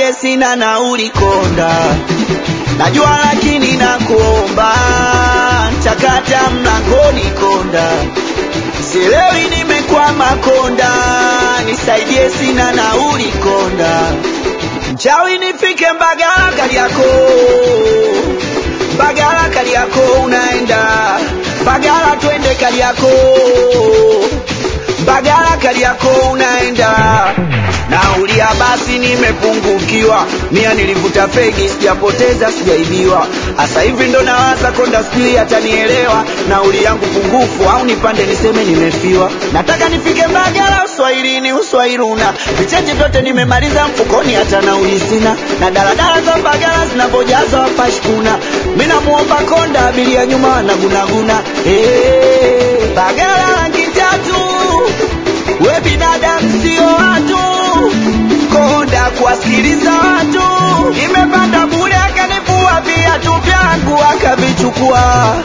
nisaidie, sina nauli konda, najua lakini nakuomba, chakata mlangoni konda, sielewi nimekwama konda, nisaidie, sina nauli konda, mchawi nifike Mbagala Kariakoo, Mbagala Kariakoo unaenda Mbagala, twende Kariakoo, Mbagala Kariakoo unaenda naulia basi nimepungukiwa, mia nilivuta fegi, sijapoteza sijaibiwa. Hasa hivi ndo nawaza konda, sijui atanielewa nauli yangu pungufu, au nipande niseme nimefiwa. Nataka nifike Mbagala uswahilini, uswahiluna vicheche vyote nimemaliza mfukoni, hata nauli sina, na daladala za Mbagala zinapojaza wapashkuna. Mi namuomba konda, abiria nyuma wanagunaguna. Hey, Mbagala rangi tatu, we binadamu sio watu konda kuwasikiliza watu, nimepanda bure, akanivua viatu vyangu akavichukua.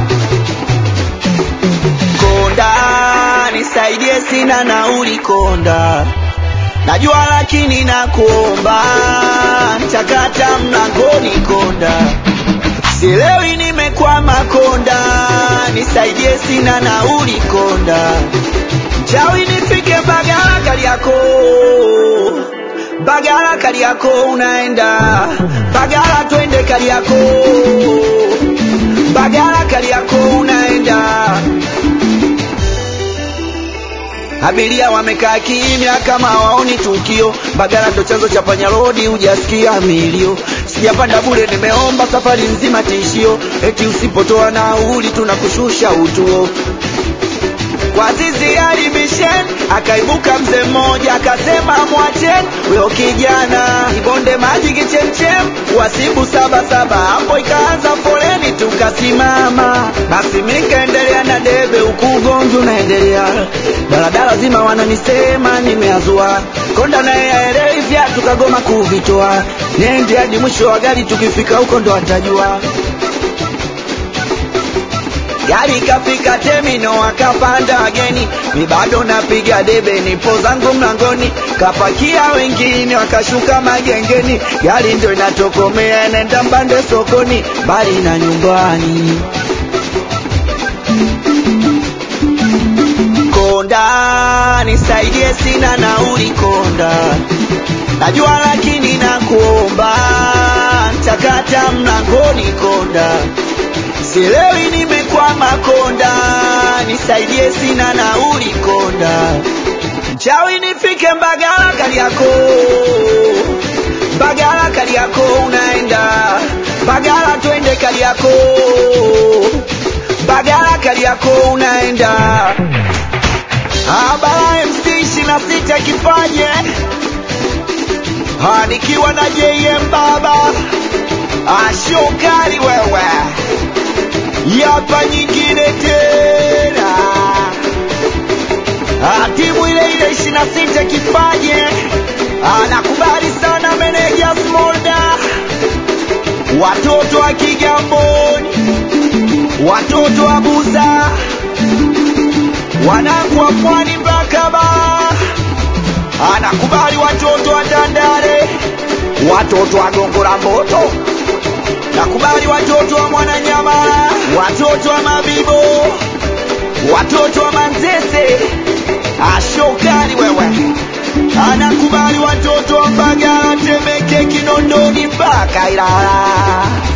Konda nisaidie, sina nauli konda, najua lakini nakuomba, chakata mlangoni konda, sielewi nimekwama konda, nisaidie, sina nauli konda, mchawi nifike Mbagala Kariakoo Bagala Kariakoo unaenda Bagala, twende Kariakoo, Bagala Kariakoo unaenda. Abiria wamekaa kimya kama waoni tukio. Bagala ndo chanzo cha panyarodi, hujasikia milio. Sijapanda bure, nimeomba safari nzima tishio, eti usipotoa nauli tunakushusha utuo kwa zizi alibishen, akaibuka mzee mmoja akasema, mwacheni huyo kijana ibonde maji kichemchem, wasibu saba saba. Hapo ikaanza foleni, tukasimama. Basi mikaendelea na debe, huku ugomvi unaendelea. Daladala zima wananisema nimeazua, konda naye aelewi vyatu, kagoma kuvitoa. Nende hadi mwisho wa gari, tukifika huko ndo atajua. Gari kafika temino, akapanda wageni, mi bado napiga debe, nipo zangu mlangoni, kapakia wengine wakashuka magengeni. Gari ndio inatokomea, inaenda Mbande sokoni, mbali na nyumbani. Konda nisaidie, sina nauli konda, najua lakini nakuomba, chakata mlangoni konda sielewi nimekwama konda, nisaidie, sina nauli konda, mchawi nifike Mbagala Kariakoo, Mbagala Kariakoo unaenda Mbagala, twende Kariakoo, Mbagala Kariakoo unaenda Abara MC ishirini na sita kipaje nikiwa na JM baba ashokali wewe yapa nyingine tena, timu ile ile ishirini na sita kipaje, anakubali sana meneja Smolda, watoto wa Kigamboni, watoto wa Buza, wanangu wa Pwani Mbakaba, anakubali watoto wa Tandale, watoto wa Gongo la Mboto nakubali watoto wa Mwananyama, watoto wa Mabibo, watoto wa Manzese, ashokali wewe, anakubali watoto wa Mbagala, Temeke, Kinondoni mpaka Ilala.